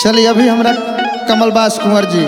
चलिए अभी हमरा कमलबास कुंवर जी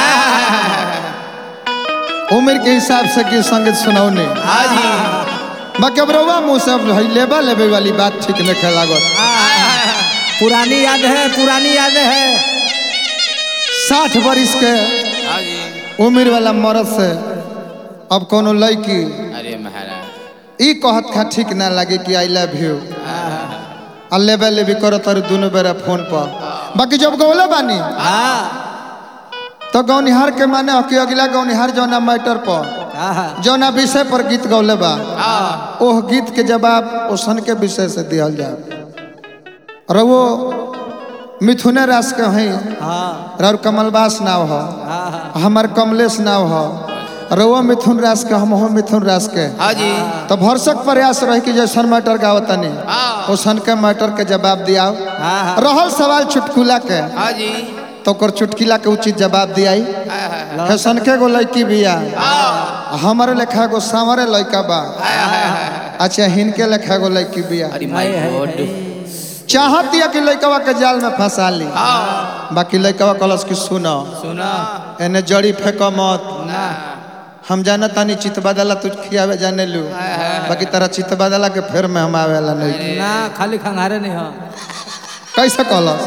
उम्र के हिसाब से गीत संगीत सुनौने हाँ जी बाकी अब रउआ मुँह से अब है लेबा लेबे वाली बात ठीक नहीं लागत पुरानी याद है पुरानी याद है साठ बरिस के हाँ जी उम्र वाला मर्द से अब कोनो लड़की अरे महाराज ई कहत खा ठीक ना लगे कि आई लव यू आ लेबे लेबी करो तर दोनों बेरा फोन पर बाकी जब गौले बानी हाँ तो गौनिहार के माने हो कि अगला गौनिहार जौना मैटर पर हाँ जौना विषय पर गीत गौले बा हाँ ओह गीत के जवाब ओसन के विषय से दिहल जाए रवो मिथुने रास के हैं हाँ रउर कमलबास नाव हो हाँ हमार कमलेश नाव हो रउआ मिथुन रास के हम हो मिथुन रास के हाँ जी तो भरसक प्रयास रहे कि जैसन मैटर गावतनी हाँ ओसन के मैटर के जवाब दियाओ हाँ हाँ रहल सवाल चुटकुला के हाँ जी तो ओकर चुटकिला के उचित जवाब दियाई हाँ, हाँ, फैसन के गो लड़की बिया हाँ हमारे लेखा गो सांवरे लड़का बा हाँ, हाँ, हाँ। अच्छा हिनके लेखा गो लड़की बिया अरे माय है, है, गॉड चाहत या कि लड़कवा के जाल में फंसा ली हाँ बाकी लड़कवा कलस की सुनो सुना एने जड़ी फेंक मत ना हम जाना तानी चित बदला तुझ खियावे जाने लू बाकी तारा चित बदला के फेर में हम आवेला नहीं ना खाली खंगारे नहीं हो कैसे कलस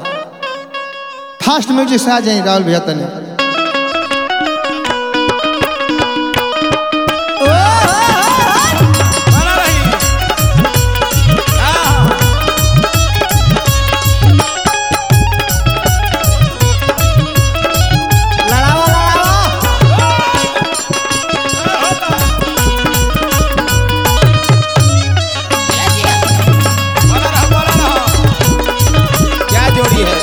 फास्ट म्यूजिक से आ जाई राहुल भैया तनी बना रही हाँ लड़ावा लड़ावा बना रहा बना रहा क्या जोड़ी है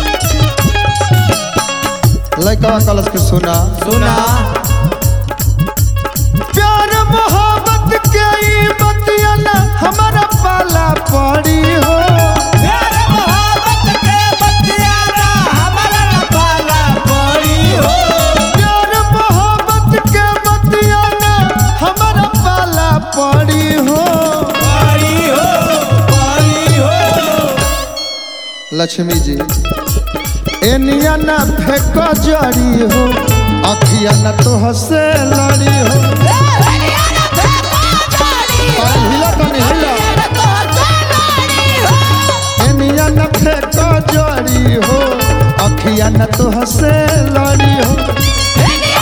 लड़कवा कलस के सुना सुना प्यार मोहब्बत के ई बतिया ना हमारा पाला पड़ी हो प्यार मोहब्बत के बतियाना हमारा लपाला पड़ी हो प्यार मोहब्बत के बतिया ना हमारा पाला पड़ी हो पड़ी हो पड़ी हो लक्ष्मी जी एनिया ना फेंको जड़ी हो अखिया ना तो हसे लड़ी हो अरे हिला तनी हिला एनिया ना फेंको जड़ी हो अखिया ना तो हसे लड़ी हो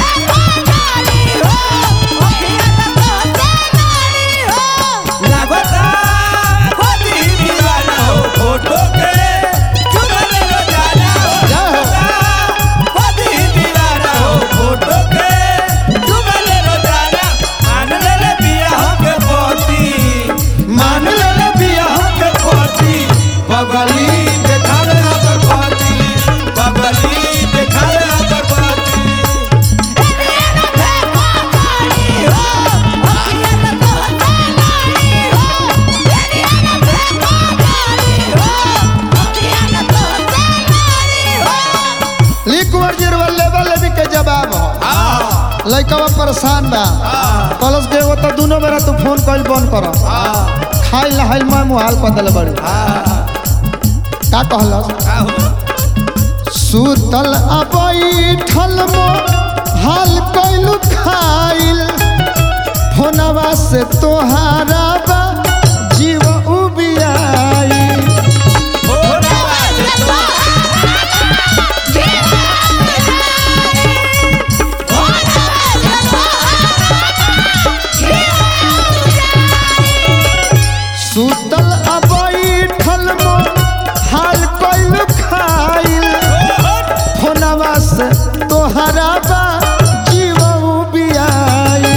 लागता खोदी दीवाना हो फोटो के चुगले लो जाना हो जय हो खोदी दीवाना हो फोटो के चुगले लो जाना मान ले ले बिया हो के पोती मान ले ले बिया हो के पोती बगली देखा ले अगर पोती बगली देखा ले अगर पोती लिखवर जिरवा लेवल लेवी के जवाब हो हाँ लइकवा परेशान बा कलस के वो तो दोनों बेरा तू फोन कइल बंद कर खाइल नहाइल मैं मुहाल बदल बड़ी का कहलस क्या हो सुतल अबैठल मो हाल कइलु खाइल फोनवा से तोहारा बा जीव उबियाई सुतल अबैठल मो हाल कइलु खाइल फोनवा से तोहारा बा जीव उबियाई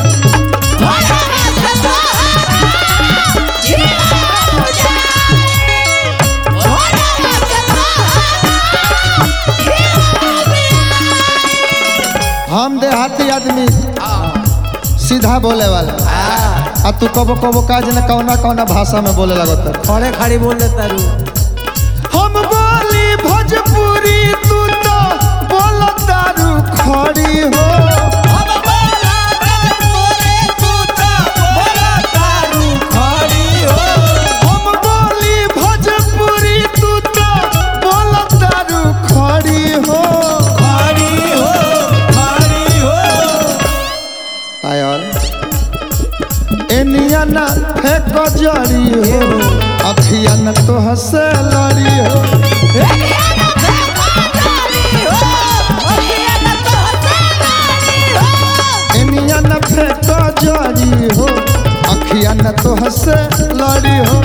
हम देहाती आदमी सीधा बोले वाला आ तू कबो कबो काज न कौना कौना भाषा में बोले लगत खड़े खड़ी बोल देता रू हम बोली भोजपुरी तू तो बोल दारू खड़ी हो हम बोला बोले तू तो बोला तारू खड़ी हो हम बोली भोजपुरी तू तो बोल अखिया न तो हसे लड़ी हो एनिया न फेंको जड़ी हो अखिया न तो हसे लड़ी हो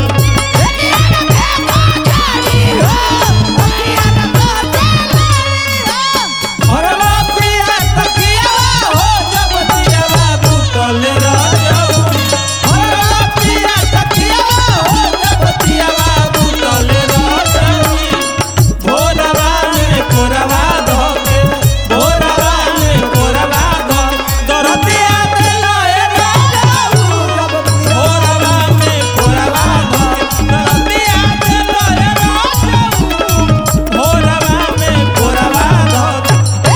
हरला पिया तकिया हो जब दियावा बुतल रजऊ हरला पिया तकिया हो जब दियावा बुतल रजऊ भोरवा में कोरवा धोके भोरवा में कोरवा धो दरदिया देलाए रजऊ जब भोरवा में कोरवा धोके दरदिया देलाए रजऊ भोरवा में कोरवा धोके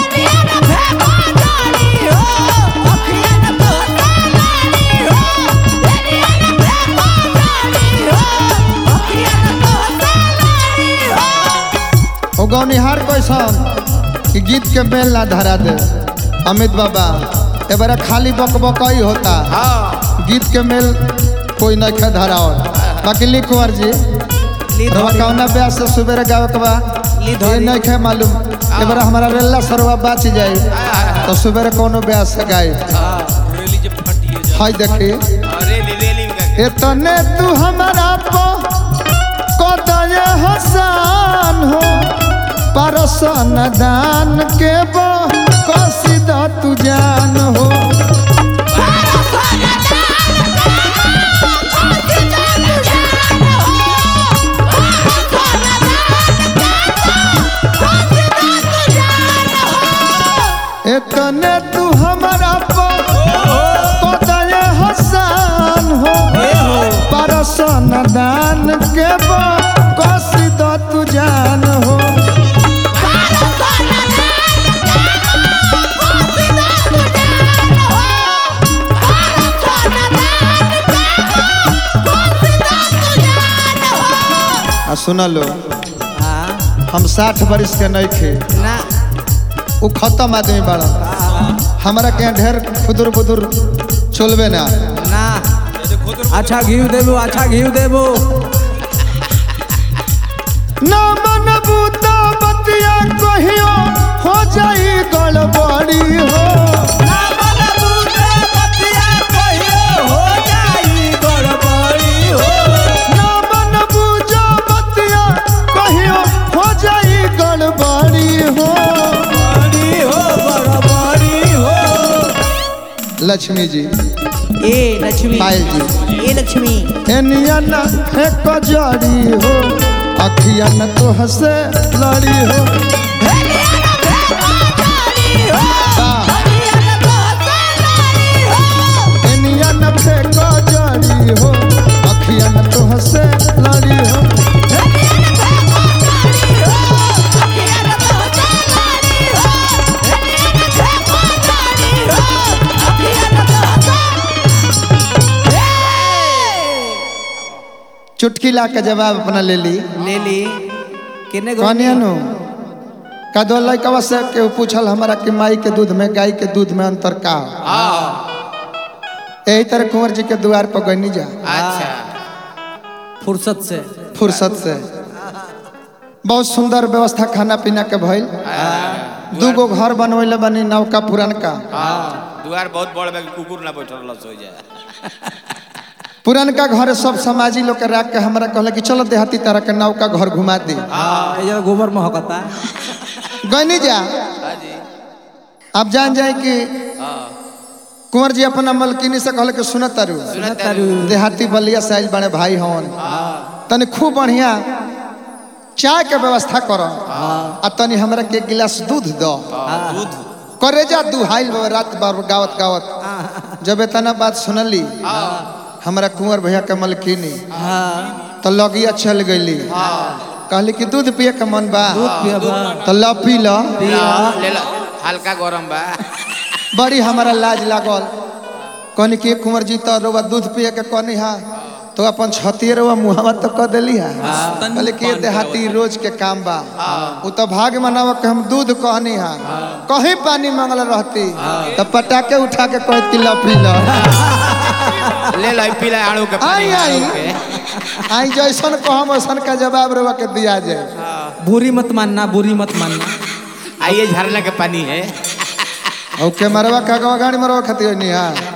ओ गौनिहार कैसन कि गीत के बेल ना धरा दे अमित बाबा ए बारा खाली बक बकई होता हाँ गीत के मेल कोई नहीं खे धराओ बाकी लिख कुंवर जी रवा कौना ब्यास से सुबेरे गावे के बा ये नहीं खे मालूम ए बारा हमारा रेला सरवा बाच जाई तो सुबेरे कोनो ब्यास से गाई रेली जब फटिए जा हाय देखी रेली रेली में का इतने तू हमारा पो कदय हसान हो परसन दान के बो कसीदा तू जान हो इतने तू हमारा पो कदय हसान हो परसन दान के बो कसीदा तू जान हो आ सुन लो हम साठ बरिस के नहीं थे ना वो खत्म आदमी बड़ा हमारा के यहाँ ढेर खुदुर बुदुर चलबे ना ना अच्छा घी देबो अच्छा घी देबो ना मन बूता बतिया कहियो हो जाई गड़बड़ी हो ना मन बूझे बतिया कहियो हो जाई गड़बड़ी हो ना मन बूझा बतिया कहियो हो जाई गड़बड़ी हो बड़ी हो गड़बड़ी हो लक्ष्मी जी ए लक्ष्मी पायल जी ए लक्ष्मी एनिया न है कजरी हो अखिया न तो हसे लड़ी हो एनिया न है कजरी हो अखिया न तो हसे लड़ी हो चुटकी ला के जवाब अपना ले ली ले ली किने गो कहनिया नु कदो लइकवा से केहू पूछल हमारा कि माई के दूध में गाय के दूध में अंतर का हो हाँ यही तरह कुंवर जी के द्वार पर गनी जा अच्छा फुर्सत से फुर्सत से बहुत सुंदर व्यवस्था खाना पीना के भइल दूगो घर बनवैले बनी नौका पुरनका हाँ दुआर बहुत बड़ बा कि कुकुर ना बैठल रह सो जाए पुरनका घर सब समाजी लोग के राख के हमरा कहले कि चलो देहाती तरह के नौका घर घुमा दी ये जगह गोबर महकता गनी जा हाँ जी आप जान जाए कि हाँ कुंवर जी अपना मलकिनी से कहले कि सुनत तारू सुनत तारू। देहाती बलिया साइज बड़े भाई हवन तनी खूब बढ़िया चाय के व्यवस्था करो आ तनी हमरा के एक गिलास दूध दो दूध करेजा दुहाइल बा रात बार गावत गावत जब इतना बात सुनली हमरा कुंवर भैया के मलकिनी तो लगिया चल गईली कहली कि दूध पिए के मन बा तो ल पी ल ले ला हल्का गरम बा बड़ी हमारा लाज लागल कहनी कि कुंवर जी तो रोबा दूध पिए के कहनी हा तो अपन छतिए रोबा मुहावा तो कह देली हा कहले कि ये देहाती रोज के काम बा उ तो भाग मनावा के हम दूध कहनी हा कहीं पानी मांगल रहती तो पटाके उठा के कहती ल पी ल ले ला पीला आड़ू के पानी आई, आई। आड़ू के आई जैसन कहम वैसन का जवाब रवा के दिया जाए बुरी मत मानना बुरी मत मानना आइए झरना के पानी है और के मरवा का गाड़ी मरवा खाती हो नहीं हाँ